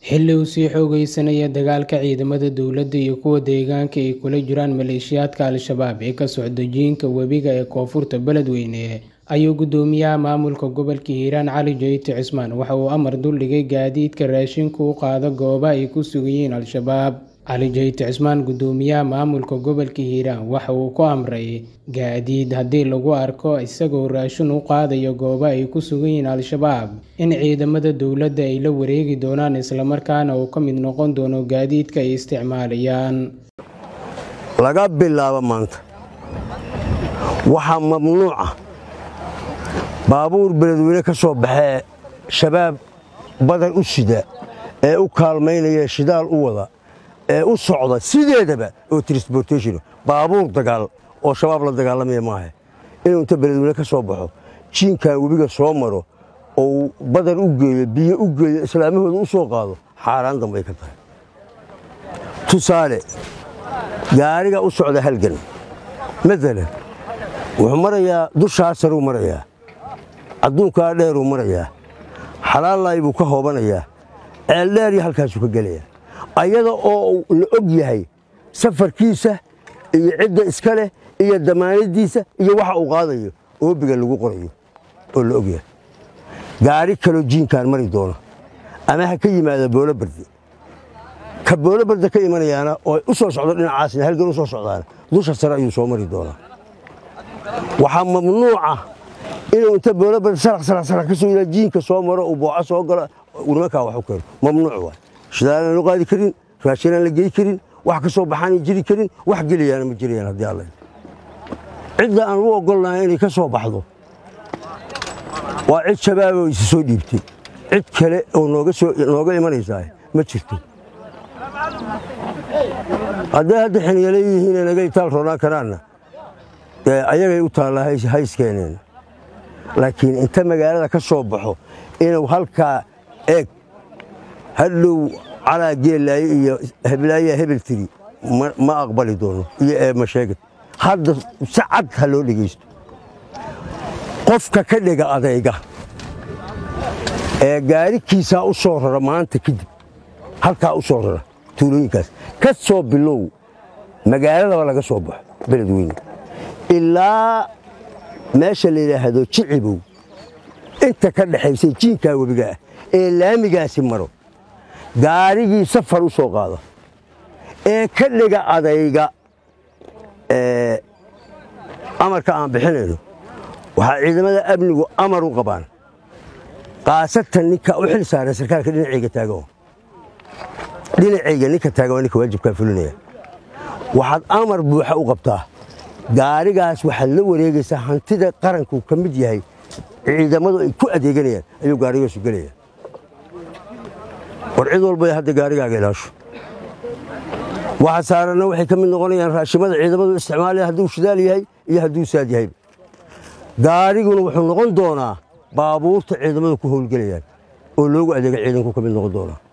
xilli uu sii xoogeysanaya dagaalka ciidamada dowladda iyo kuwa deegaanka ay kula jiraan maleeshiyaadka al-shabaab ee ka socda jiinka webiga ee koonfurta beledweyne ayuu gudoomiyaha maamulka gobolka hiiraan cali jeyte cismaan waxa uu amar duldhigay gaadiidka raashinku u qaado gooba ay ku sugan yihiin al-shabaab cali jeyte cismaan gudoomiyaha maamulka gobolka hiiraan waxa uu ku amray gaadiid haddii lagu arko isagoo raashin u qaadayo gooba ay ku sugan yihiin al-shabaab in ciidamada dowladda ay la wareegi doonaan islamarkaana uu ka mid noqon doono gaadiidka ay isticmaalayaan laga bilaabo maanta waxaa mamnuuca baabuur beledweyne ka soo baxee shabaab badan u sida ee u kaalmaynaya shidaal u wada ee u socda sideedaba oo transportation baabuur dagaal oo shabaab la dagaalamaya maaha inuu inta beledweyne ka soo baxo jiinkan webiga soo maro oo badan u geeyo biyo u geeyo islaamahooda u soo qaado xaaraan dambay ka tahay tusaale gaariga u socda halgan maalan wuxuu marayaa dushaa saruu marayaa adduunkaa dheeruu marayaa xalaallay buu ka hoobanayaa ceeldheer iyo halkaasuu ka gelayaa ayada oo la og yahay safarkiisa iyo cidda iska leh iyo damaanadiisa iyo waxa uu qaadayo oobiga lagu qorayo oo la og yahay gaari kaloo jiinkaan mari doono ama ha ka yimaada boolobarde ka boolobarde ka imanayaana oo u soo socdo dhinacaasna halgan u soo socdaana dusha sare ayuu soo mari doonaa waxaa mamnuuca inuu inta boolobarde saraq saraq saraq ka soo yiraa jiinka soo maro uu booco soo galo nimankaa wax u keeno mamnuuc waay shidaalaan loo qaadi karin raashinaan la gey karin wax ka soo baxaanay jiri karin wax gelayaana ma jirayaan haddii alla cidda aan u ogolnahay inay ka soo baxdo waa cid shabaaboo isi soo dhiibtay cid kale oo nooga imanaysaa ma jirto hadday hadda xiniyale yihiin naga itaal roonaan karaanna dee ayagay u taallaa hayskeeneen laakiin inta magaalada ka soo baxo inuu halkaa eeg hadhow calaa geellaaye iyo heblaayaa hebel tiri ma aqbali doono iyo eema sheegad hadda si cad ha loo dhegaysto qofka ka dhega adayga ee gaarikiisaa u soo rara maanta kadib halkaa u soo rara tuulooyinkaas ka soo bilow magaaladaba laga soo baxo beledweyne ilaa meesha la yidhaahdo jicibow inta ka dhexaysay jiinkaa webiga ah ee laamigaasi maro gaarigii safar u soo qaada ee ka dhiga adayga amarka aan bixinayno waxaa ciidamada amnigu amar u qabaan kaasatan ninka u xil saaran sarkaalka dhinacayga taagan dhinacayga ninka taagan waa ninka waajibkaa fulinaya waxaad amar buuxa u qabtaa gaarigaas waxaad la wareegaysaa hantida qaranku ka mid yahay ciidamadu ay ku adeeganayaan ayuu gaarigaasu gelaya war cid walba hadda gaarigaaga ilaasho waxa saaranna waxay ka mid noqonayaan raashimada ciidamadu isticmaalaya hadduu shidaal yahay iyo hadduu saad yahay gaariguna wuxuu noqon doonaa baabuurta ciidamadu ku howlgelayaan oo loogu adeega ciidanku ka mid noqon doonaa